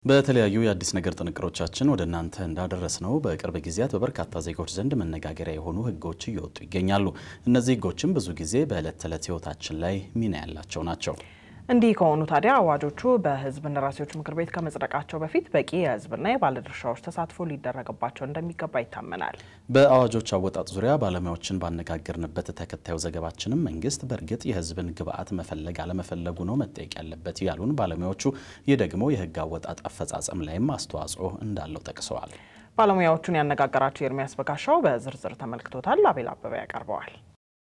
በተለያዩ የአዲስ ነገር ጥንቅሮቻችን ወደ እናንተ እንዳደረስ ነው በቅርብ ጊዜያት በበርካታ ዜጎች ዘንድ መነጋገሪያ የሆኑ ሕጎች እየወጡ ይገኛሉ። እነዚህ ሕጎችም ብዙ ጊዜ በዕለት ተዕለት ሕይወታችን ላይ ሚና ያላቸው ናቸው። እንዲህ ከሆኑ ታዲያ አዋጆቹ በሕዝብ እንደራሴዎች ምክር ቤት ከመጽደቃቸው በፊት በቂ የሕዝብና የባለድርሻዎች ተሳትፎ ሊደረግባቸው እንደሚገባ ይታመናል። በአዋጆች አወጣጥ ዙሪያ ባለሙያዎችን ባነጋገርንበት ተከታዩ ዘገባችንም መንግስት በእርግጥ የሕዝብን ግብዓት መፈለግ አለመፈለጉ ነው መጠየቅ ያለበት ያሉን ባለሙያዎቹ፣ ይህ ደግሞ የሕግ አወጣጥ አፈጻጸም ላይም አስተዋጽኦ እንዳለው ጠቅሰዋል። ባለሙያዎቹን ያነጋገራቸው ኤርሚያስ በጋሻው በዝርዝር ተመልክቶታል። አቤል አበበ ያቀርበዋል።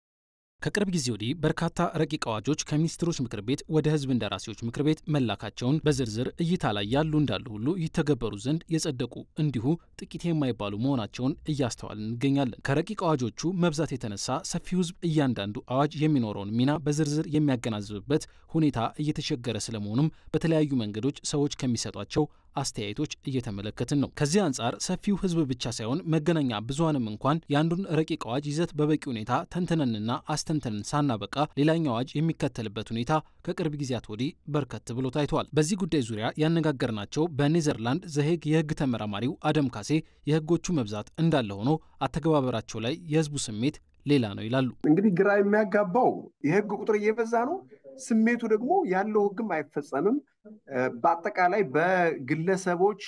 ከቅርብ ጊዜ ወዲህ በርካታ ረቂቅ አዋጆች ከሚኒስትሮች ምክር ቤት ወደ ህዝብ እንደራሴዎች ምክር ቤት መላካቸውን በዝርዝር እይታ ላይ ያሉ እንዳሉ ሁሉ ይተገበሩ ዘንድ የጸደቁ እንዲሁ ጥቂት የማይባሉ መሆናቸውን እያስተዋልን እንገኛለን። ከረቂቅ አዋጆቹ መብዛት የተነሳ ሰፊው ህዝብ እያንዳንዱ አዋጅ የሚኖረውን ሚና በዝርዝር የሚያገናዝብበት ሁኔታ እየተቸገረ ስለመሆኑም በተለያዩ መንገዶች ሰዎች ከሚሰጧቸው አስተያየቶች እየተመለከትን ነው። ከዚህ አንጻር ሰፊው ህዝብ ብቻ ሳይሆን መገናኛ ብዙሃንም እንኳን የአንዱን ረቂቅ አዋጅ ይዘት በበቂ ሁኔታ ተንትነንና አስተንተንን ሳናበቃ ሌላኛው አዋጅ የሚከተልበት ሁኔታ ከቅርብ ጊዜያት ወዲህ በርከት ብሎ ታይቷል። በዚህ ጉዳይ ዙሪያ ያነጋገርናቸው በኔዘርላንድ ዘሄግ የህግ ተመራማሪው አደም ካሴ የህጎቹ መብዛት እንዳለ ሆኖ አተገባበራቸው ላይ የህዝቡ ስሜት ሌላ ነው ይላሉ። እንግዲህ ግራ የሚያጋባው የህግ ቁጥር እየበዛ ነው፣ ስሜቱ ደግሞ ያለው ህግም አይፈጸምም። በአጠቃላይ በግለሰቦች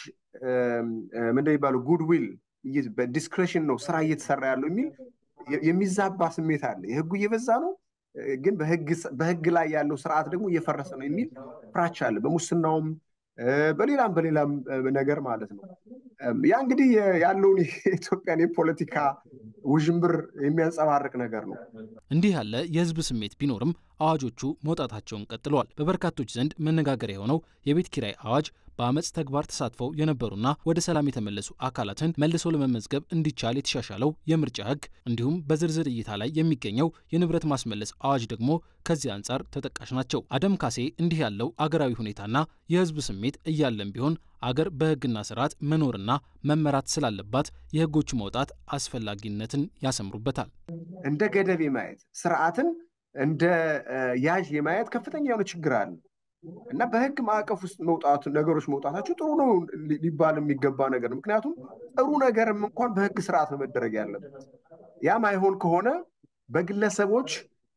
ምንድን የሚባለው ጉድዊል በዲስክሬሽን ነው ስራ እየተሰራ ያለው የሚል የሚዛባ ስሜት አለ። የህጉ እየበዛ ነው፣ ግን በህግ ላይ ያለው ስርዓት ደግሞ እየፈረሰ ነው የሚል ፍራቻ አለ። በሙስናውም በሌላም በሌላም ነገር ማለት ነው። ያ እንግዲህ ያለውን የኢትዮጵያን የፖለቲካ ውዥንብር የሚያንጸባርቅ ነገር ነው። እንዲህ ያለ የህዝብ ስሜት ቢኖርም አዋጆቹ መውጣታቸውን ቀጥለዋል። በበርካቶች ዘንድ መነጋገር የሆነው የቤት ኪራይ አዋጅ በአመፅ ተግባር ተሳትፈው የነበሩና ወደ ሰላም የተመለሱ አካላትን መልሰው ለመመዝገብ እንዲቻል የተሻሻለው የምርጫ ህግ እንዲሁም በዝርዝር እይታ ላይ የሚገኘው የንብረት ማስመለስ አዋጅ ደግሞ ከዚህ አንጻር ተጠቃሽ ናቸው። አደም ካሴ እንዲህ ያለው አገራዊ ሁኔታና የህዝብ ስሜት እያለን ቢሆን አገር በህግና ስርዓት መኖርና መመራት ስላለባት የህጎቹ መውጣት አስፈላጊነትን ያሰምሩበታል። እንደ ገደብ የማየት ስርዓትን እንደ ያዥ የማየት ከፍተኛ የሆነ ችግር አለ እና በህግ ማዕቀፍ ውስጥ መውጣቱ ነገሮች መውጣታቸው ጥሩ ነው ሊባል የሚገባ ነገር ነው። ምክንያቱም ጥሩ ነገርም እንኳን በህግ ስርዓት ነው መደረግ ያለበት። ያም አይሆን ከሆነ በግለሰቦች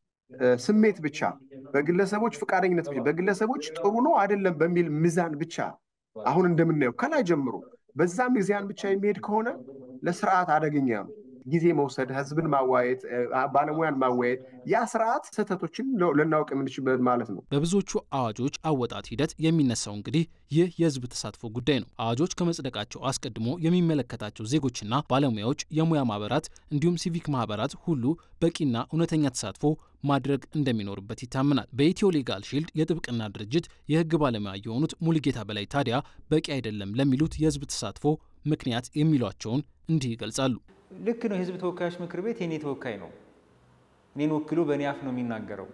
ስሜት ብቻ፣ በግለሰቦች ፈቃደኝነት ብቻ፣ በግለሰቦች ጥሩ ነው አይደለም በሚል ሚዛን ብቻ አሁን እንደምናየው ከላይ ጀምሮ በዛ ሚዛን ብቻ የሚሄድ ከሆነ ለስርዓት አደገኛ ነው። ጊዜ መውሰድ፣ ህዝብን ማዋየት፣ ባለሙያን ማዋየት ያ ስርዓት ስህተቶችን ልናውቅ የምንችልበት ማለት ነው። በብዙዎቹ አዋጆች አወጣት ሂደት የሚነሳው እንግዲህ ይህ የህዝብ ተሳትፎ ጉዳይ ነው። አዋጆች ከመጽደቃቸው አስቀድሞ የሚመለከታቸው ዜጎችና ባለሙያዎች፣ የሙያ ማህበራት እንዲሁም ሲቪክ ማህበራት ሁሉ በቂና እውነተኛ ተሳትፎ ማድረግ እንደሚኖርበት ይታመናል። በኢትዮ ሌጋል ሺልድ የጥብቅና ድርጅት የህግ ባለሙያ የሆኑት ሙሉጌታ በላይ ታዲያ በቂ አይደለም ለሚሉት የህዝብ ተሳትፎ ምክንያት የሚሏቸውን እንዲህ ይገልጻሉ። ልክ ነው። የህዝብ ተወካዮች ምክር ቤት የኔ ተወካይ ነው። እኔን ወክሎ በእኔ አፍ ነው የሚናገረው።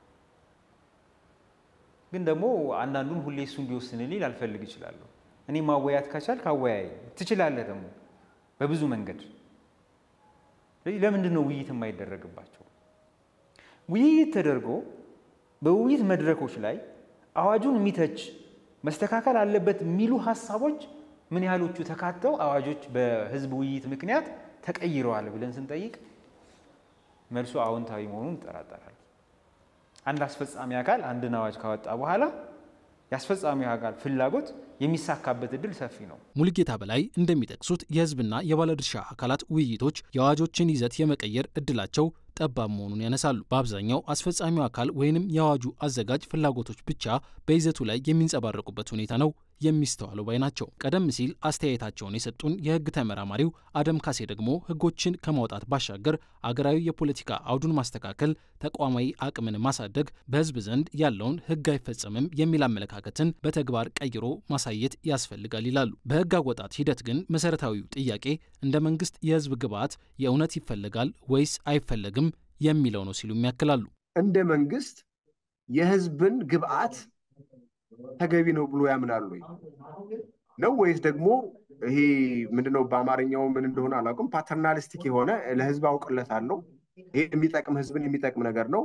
ግን ደግሞ አንዳንዱን ሁሌ እሱ እንዲወስንልኝ ላልፈልግ እችላለሁ። እኔ ማወያት ከቻልክ አወያይ ትችላለህ፣ ደግሞ በብዙ መንገድ። ስለዚህ ለምንድን ነው ውይይት የማይደረግባቸው? ውይይት ተደርጎ በውይይት መድረኮች ላይ አዋጁን የሚተች መስተካከል አለበት የሚሉ ሀሳቦች ምን ያህሎቹ ተካተው አዋጆች በህዝብ ውይይት ምክንያት ተቀይረዋል ብለን ስንጠይቅ መልሱ አዎንታዊ መሆኑን እንጠራጠራል። አንድ አስፈጻሚ አካል አንድን አዋጅ ካወጣ በኋላ የአስፈጻሚው አካል ፍላጎት የሚሳካበት እድል ሰፊ ነው። ሙሉጌታ በላይ እንደሚጠቅሱት የህዝብና የባለድርሻ አካላት ውይይቶች የአዋጆችን ይዘት የመቀየር እድላቸው ጠባብ መሆኑን ያነሳሉ። በአብዛኛው አስፈጻሚው አካል ወይንም የአዋጁ አዘጋጅ ፍላጎቶች ብቻ በይዘቱ ላይ የሚንጸባረቁበት ሁኔታ ነው የሚስተዋለው ባይ ናቸው። ቀደም ሲል አስተያየታቸውን የሰጡን የህግ ተመራማሪው አደም ካሴ ደግሞ ህጎችን ከማውጣት ባሻገር አገራዊ የፖለቲካ አውዱን ማስተካከል፣ ተቋማዊ አቅምን ማሳደግ፣ በህዝብ ዘንድ ያለውን ህግ አይፈጸምም የሚል አመለካከትን በተግባር ቀይሮ ማሳየት ያስፈልጋል ይላሉ። በህግ አወጣት ሂደት ግን መሰረታዊው ጥያቄ እንደ መንግስት የህዝብ ግብዓት የእውነት ይፈለጋል ወይስ አይፈለግም የሚለው ነው ሲሉም ያክላሉ። እንደ መንግስት የህዝብን ግብዓት ተገቢ ነው ብሎ ያምናሉ ነው ወይስ ደግሞ ይሄ ምንድነው በአማርኛው ምን እንደሆነ አላውቅም፣ ፓተርናሊስቲክ የሆነ ለህዝብ አውቅለታለሁ ይሄ የሚጠቅም ህዝብን የሚጠቅም ነገር ነው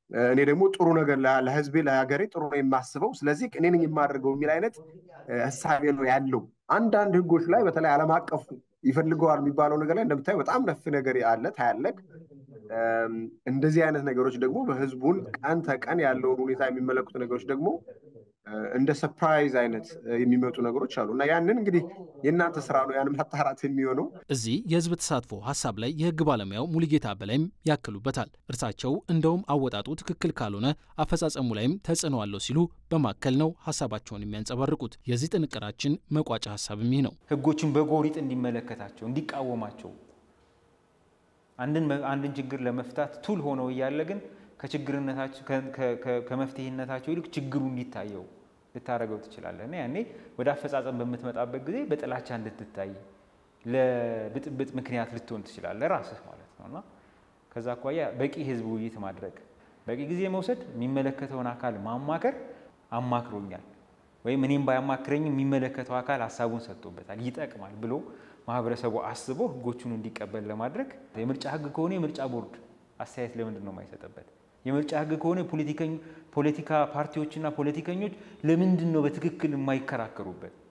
እኔ ደግሞ ጥሩ ነገር ለህዝቤ ለሀገሬ ጥሩ ነው የማስበው፣ ስለዚህ እኔ ነኝ የማደርገው የሚል አይነት እሳቤ ነው ያለው። አንዳንድ ህጎች ላይ በተለይ ዓለም አቀፉ ይፈልገዋል የሚባለው ነገር ላይ እንደምታየው በጣም ነፍ ነገር አለ ታያለቅ። እንደዚህ አይነት ነገሮች ደግሞ በህዝቡን ቀን ተቀን ያለውን ሁኔታ የሚመለከቱ ነገሮች ደግሞ እንደ ሰፕራይዝ አይነት የሚመጡ ነገሮች አሉ እና ያንን እንግዲህ የእናንተ ስራ ነው ያን ማጣራት የሚሆነው። እዚህ የህዝብ ተሳትፎ ሀሳብ ላይ የህግ ባለሙያው ሙሉጌታ በላይም ያክሉበታል። እርሳቸው እንደውም አወጣጡ ትክክል ካልሆነ አፈጻጸሙ ላይም ተጽዕኖ አለው ሲሉ በማከል ነው ሀሳባቸውን የሚያንጸባርቁት። የዚህ ጥንቅራችን መቋጫ ሀሳብም ይህ ነው። ህጎችን በጎሪጥ እንዲመለከታቸው፣ እንዲቃወማቸው አንድን ችግር ለመፍታት ቱል ሆነው እያለ ግን ከችግርነታቸው ከመፍትሄነታቸው ይልቅ ችግሩ እንዲታየው ልታደርገው ትችላለህ እና ያኔ ወደ አፈጻጸም በምትመጣበት ጊዜ በጥላቻ እንድትታይ ለብጥብጥ ምክንያት ልትሆን ትችላለህ ራስህ ማለት ነው እና ከዛ አኳያ በቂ ህዝብ ውይይት ማድረግ፣ በቂ ጊዜ መውሰድ፣ የሚመለከተውን አካል ማማከር አማክሮኛል ወይም እኔም ባያማክረኝ የሚመለከተው አካል ሀሳቡን ሰጥቶበታል ይጠቅማል ብሎ ማህበረሰቡ አስቦ ህጎቹን እንዲቀበል ለማድረግ የምርጫ ህግ ከሆነ የምርጫ ቦርድ አስተያየት ለምንድን ነው የማይሰጥበት? የምርጫ ህግ ከሆነ ፖለቲካ ፓርቲዎችና ፖለቲከኞች ለምንድን ነው በትክክል የማይከራከሩበት?